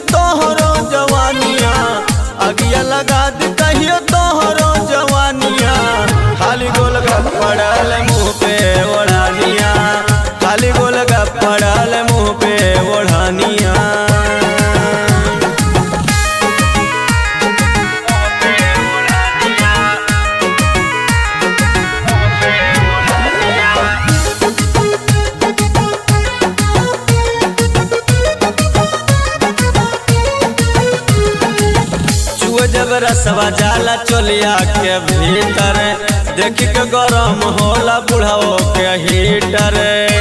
तोहरो जवानिया अगिया लगा दी कहियो तोहरो जवानिया खाली गोल पड़ल मुँह पे ओढ़ानिया खाली गोल पड़ल मुँह पे ओढ़ानिया चुआ जब रसवा जाला चोलिया के भीतर देख के गरम होला बुढ़ाओ के हीटर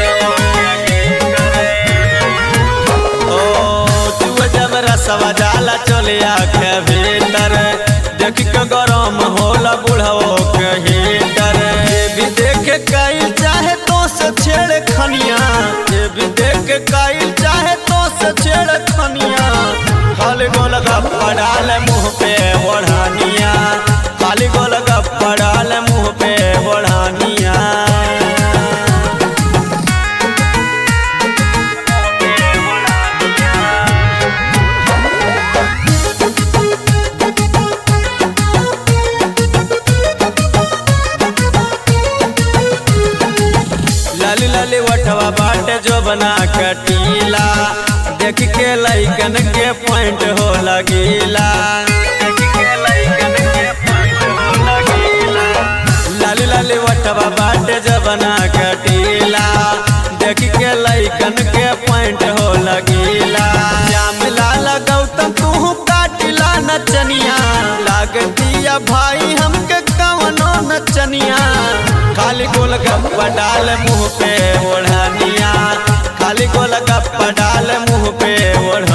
ओ चुआ जब रसवा जाला चोलिया के भीतर देख के गरम होला बुढ़ाओ के हीटर ये भी देख कई चाहे तो से छेड़ खनिया ये भी देख कई चाहे तो से छेड़ खनिया खाली गोल गप्पा डाल मुँह पे ओढ़ानिया खाली गोल गप्पा डाल मुँह पे ओढ़ानिया लाली लाली वठवा बाटे जो बना कटीला देख के लैकन के पॉइंट हो लगीला लाली लाली वठवा बाटे जो बना कटीला देख के लैकन के पॉइंट हो लगीला जाम लाल गौतम तू काटिला नचनिया लागतिया भाई हमके कवनो नचनिया खाली गोल गप्पा डाल मुँह पे ओढ़निया खाली गोल गप्पा डाल मुँह पे ओढ़